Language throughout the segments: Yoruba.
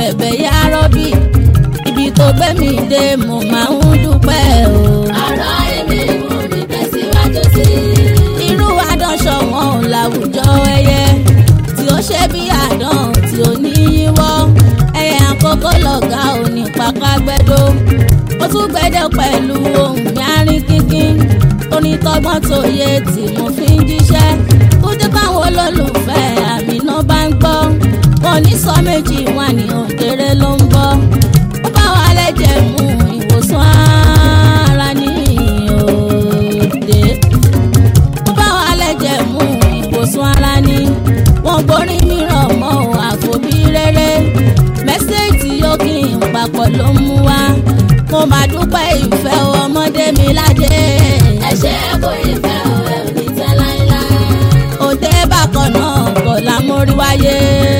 bẹ̀bẹ̀ yá rọ́bì ibi tó gbé mi dé mo máa ń dúpẹ́ o. ọ̀rọ̀ èmi mú mi tẹ̀síwájú sí i. irú àdánṣọ wọn ò láwùjọ ẹyẹ tí ó ṣe bí àdán tí ó ní yíwọ́ ẹyẹ àkókò lọ̀gá òní pàkágbẹ́dó ó tún gbẹ́dẹ̀ pẹ̀lú ohun yarin kínkín onítọ́gbọ́n tó yẹ tí mo fi ń jíṣẹ́ kó jẹ́ káwọn olólùfẹ́ àmì náà bá ń gbọ́ wọn ní sọ méjì wà ní òkèrè ló ń bọ́ ó bá wa lẹ́jẹ̀ mú ìwòsàn ara ní òde ó bá wa lẹ́jẹ̀ mú ìwòsàn ara ní wọn borí mìíràn mọ́ àfòbí rere mẹ́sẹ̀ẹ̀tì yóò kí n papọ̀ ló ń mú wá mo máa dúpẹ́ ìfẹ́ ọmọdé mi lájẹ́ ẹ ṣe é kó ìfẹ́ òwe ò ní tẹ́ láéláé. òde bákan náà kọ̀ la mórí wáyé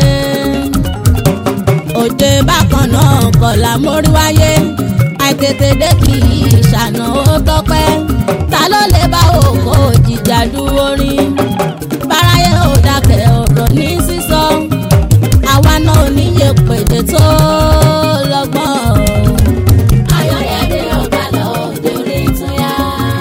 òde bákan náà kọ̀ la mórí wáyé àìtètè dé kì í ṣàná ó tọ́pẹ́ ta ló lè bá òkò jìjà dúró rí báráyé ò dákẹ́ ọ̀rọ̀ ní sísọ àwa náà ò níye pèdè tó lọ́gbọ́n. ayọ̀yẹ̀dẹ̀ ọ̀gá lọ òde orí tún yá.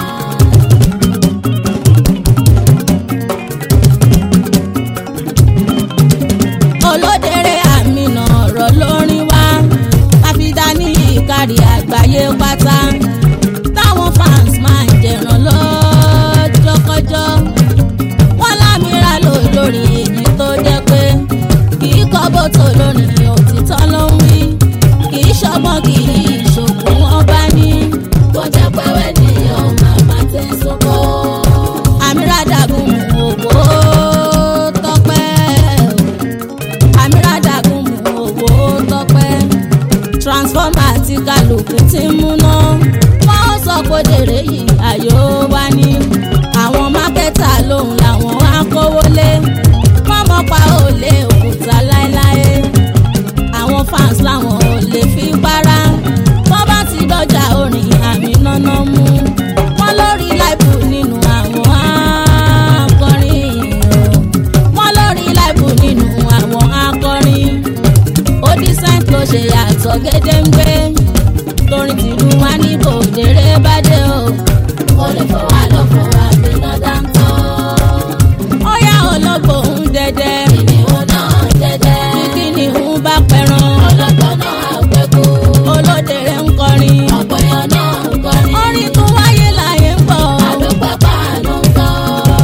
olódèrè àmìnà ọ̀rọ̀ lórin wá káfíńdà ní ìkárí àgbáyé pátá táwọn fans máa ń jẹ̀ràn lọ́jọ́kọ́jọ́ wọ́n lámìíràn lò lórí èyí tó jẹ́ pé kì í kọ́ bótó lórí òtítọ́ ló ń wí kì í ṣọgbọ́n kì í ṣògùn wọn bá ní. kó jẹ́ pé wẹ́ẹ̀dì yóò máa máa tẹ̀ sóko. àmìràdàgùn òwò tọpẹ́ àmìràdàgùn òwò tọpẹ́ transformer tí kálukú ti ń múná wọ́n ó sọ pé dèrè yìí àyò wá ní àwọn mákẹ́tà lòun làwọn á kówó lé wọ́n mọ̀ pa òlé òkúta láéláé àwọn fans làwọn ò lè fi para wọ́n bá ti dọ́jà orin àmì náná mú wọ́n lórí láìpù nínú àwọn akọrin o wọ́n lórí láìpù nínú àwọn akọrin ó dísẹ́ǹt ló ṣe yàtọ̀ gédéǹgbé torí tìlú wa ní bòdèrè bá dé o kó lè fọ́ wa lọ́fọ̀ àmì náà dáńtọ́. ó yá ológbò ń dẹdẹ kìnìún náà jẹ́jẹ́. kíkí ni ń bá pẹran ọlọ́gbọ́n náà àgbẹ̀kú. olódèrè ń kọrin ọ̀pọ̀yàn náà ń kọrin. orin tún wáyé láyé ń bọ̀ àdúpẹ́ pàánù ń tọ́.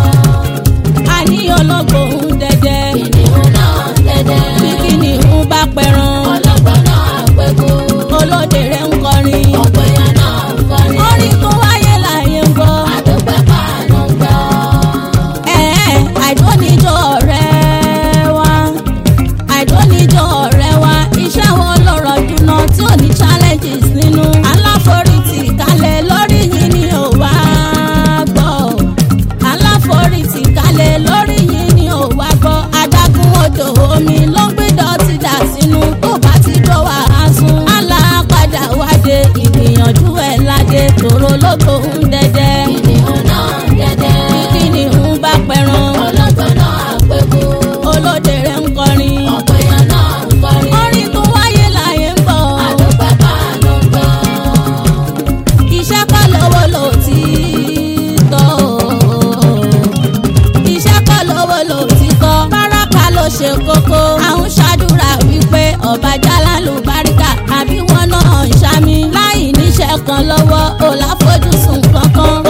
àní ológbò ń dẹdẹ kìnìún náà jẹ́jẹ́. kíkí ni ń bá pẹran ọlọ́gbọ́n náà àgbẹ̀kú. olódèrè ń kọrin ọ̀pọ̀yàn náà ń kọrin. orin tún wáyé láyé ń bọ̀. àdúpẹ́ pàánù ń tọ́. Ẹ̀ẹ́, àìdóníjọ ọ̀rẹ́ wa àìdóníjọ ọ̀rẹ́ wa iṣẹ́ wo ló rọ̀jú náà tí ò ní challenges nínú. aláforítì kalẹ̀ lórí yìí ni ò wá gbọ́ aláforítì kalẹ̀ lórí yìí ni ò wá gbọ́ adágún odò omi ló ń gbé dọ̀tí dà sínú tó bá ti dọ̀ wá á sún. alápadà wáde ìgbìyànjú ẹ̀ ládé tòró lóko ń dẹ́dẹ́ kìnìún náà jẹ́jẹ́. kíni ń bá pẹran ọlọ́gbọ́n náà àgbẹ̀kú. olódèrè ń kọrin ọ̀pọ̀yàn náà ń kọrin. orin tó wáyé láyé ń bọ̀ àdúpẹ́ pàánù ń tọ́. iṣẹ́ kọ́ lówó lò tí tọ́ iṣẹ́ kọ́ lówó lò tí tọ́ báràkà ló ṣe kókó àwọn ṣàdúrà wípé ọba jálá ló báríkà àbí wọn náà ń ṣàmì láì níṣẹ́ kan lọ́wọ́ ò láfojúsùn kankan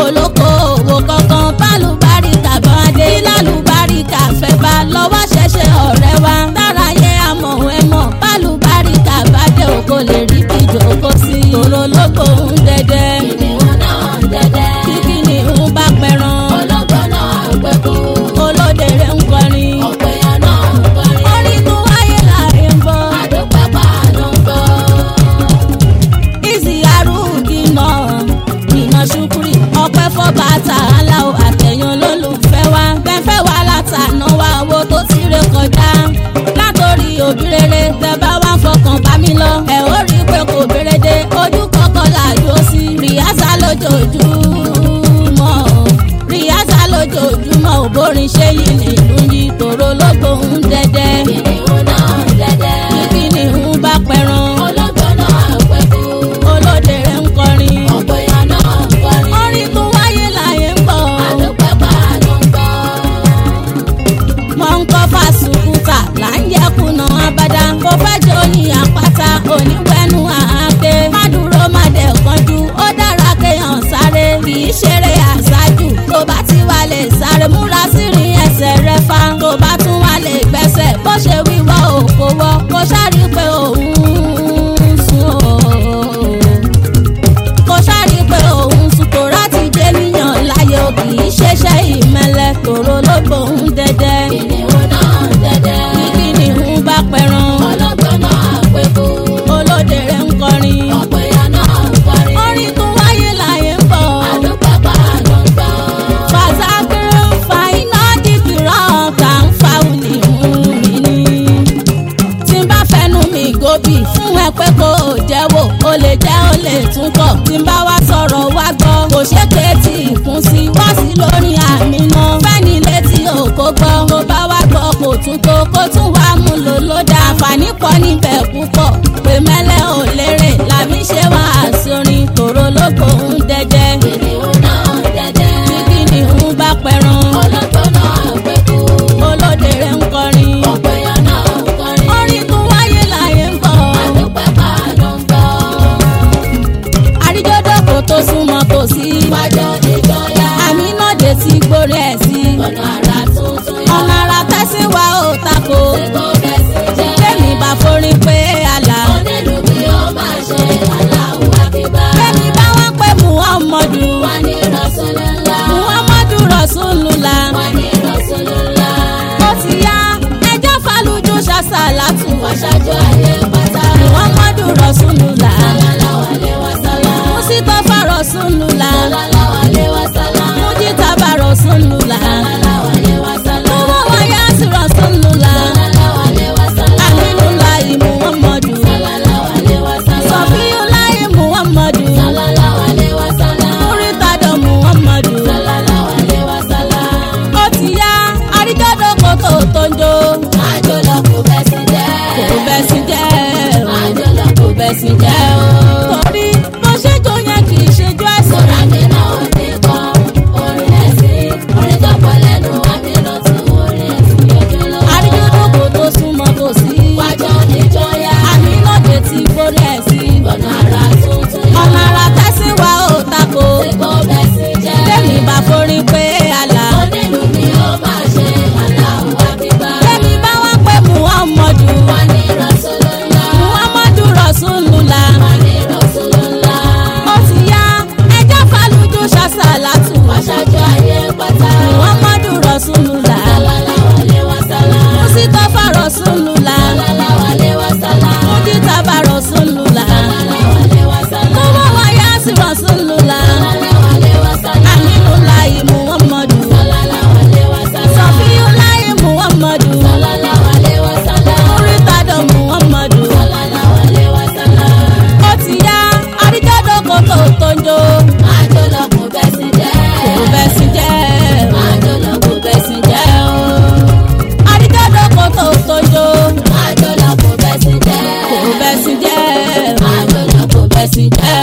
o lè jẹ́ o lè tún kọ̀ tí n bá wá sọ̀rọ̀ wá gbọ́ kò ṣe kéétì ìkún sí wá sí lórí àmì náà fẹ́ni létí òkó gbọ́ tó bá wá gbọ́ kò tún tó kó tún wá mú lò ló dá àǹfààní pọ̀ níbẹ̀ púpọ̀ pé mẹ́lẹ́ ò lérè làbí ṣe wá àsorin tòró lóko ń dẹ́jẹ́ kìnìún náà dẹ́dẹ́. kíkí ni ń bá pẹran ológbò náà gbẹ́kú. olóde rẹ̀ ń kọrin ọ̀pẹ̀yàn náà ń kọrin. orin tún wáyé láyé ń bọ̀ àdúpẹ́ bá ló ń gbọ́. àríjọ́dọ̀ kò tó súnmọ́ kò sí wájọ́ ìjọyà. àmì náà dé ti gbórí ẹ̀ sí ọ̀nà àrà tuntun yá. ọ̀nà ara tẹ́sí wa ò tako ṣé kò bẹ́sì jẹ́. tẹ́mi bá forin pé àlà onílù bí ó máa ṣe aláwọ̀ àkíbá. tẹ́mi bá wọ́n pé muhammadu wà ní Rasulullah. muhammadu rasulullah wà ní Rasulullah. ó ti yá ẹjọ́ falujù ṣàṣàlátù wàṣájú ayé pátá. muhammadu rasulullah sallallahu alaihi wasallam. musitafa rasulullah sallallahu alaihi wasallam. mujitaba rasulullah sallallahu alaihi wasallam. owó wáyà sí rasulullah sallallahu alaihi wasallam. aminulayi muhammadu sallallahu alaihi wasallam. sọfíulayi muhammadu sallallahu alaihi wasallam. múrítàdọ muhammadu sallallahu alaihi wasallam. ó ti yá àríjọ́dọ̀ kò tó tó ń jó àjò lọ kò bẹ́ sí jẹ́. kò bẹ́ sí jẹ́ o àjò lọ kò bẹ́ sí jẹ́ o. torí bó ṣe jó yẹn kì í ṣe jó ẹ̀sán sọ̀rọ̀ mi náà ò ní kọ́ orin ẹ̀sìn orin tó pọ̀ lẹ́nu àmì náà tún orin ẹ̀sìn yọjú lọ. àríjọ́dọ̀ kò tó súnmọ́ kò sí wájọ́ níjọ́yà àmì náà dé ti gbórí ẹ̀ sí ọ̀nà àrà tuntun yá. ọ̀nà ara tẹ́sí wa ò tako ṣé kò bẹ́ sí jẹ́. tẹ́mi bá forin pé àlà onílù ni ó máa ṣe aláwọ̀ àbíbá. tẹ́mi bá wá pé muhammadu wà ní Rasulullah. muhammadu rasulullah wà ní Rasulullah. ó ti yá ẹjọ́ falujù ṣàṣàlátù wàṣájú ayé pátá. muhammadu rasulullah sallallahu alaihi wasallam. musitafa rasulullah sallallahu alaihi wasallam. mujitaba rasulullah sallallahu alaihi wasallam. owó wáyà sí rasulullah sallallahu alaihi wasallam. aminulayi muhammadu sallallahu alaihi wasallam. sọfíulayi muhammadu sallallahu alaihi wasallam. múrítàdọ muhammadu sallallahu alaihi wasallam. ó ti yá àríjọ́dọ̀ kò tó tó ń jó àjò lọ kò bẹ́ sí jẹ́. kò bẹ́ sí jẹ́ o. àjò lọ kò bẹ́ sí jẹ́ o. àríjọ́dọ̀ kò tó tó ń jó àjò lọ kò bẹ́ sí jẹ́. kò bẹ́ sí jẹ́ o. àjò lọ kò bẹ́ sí jẹ́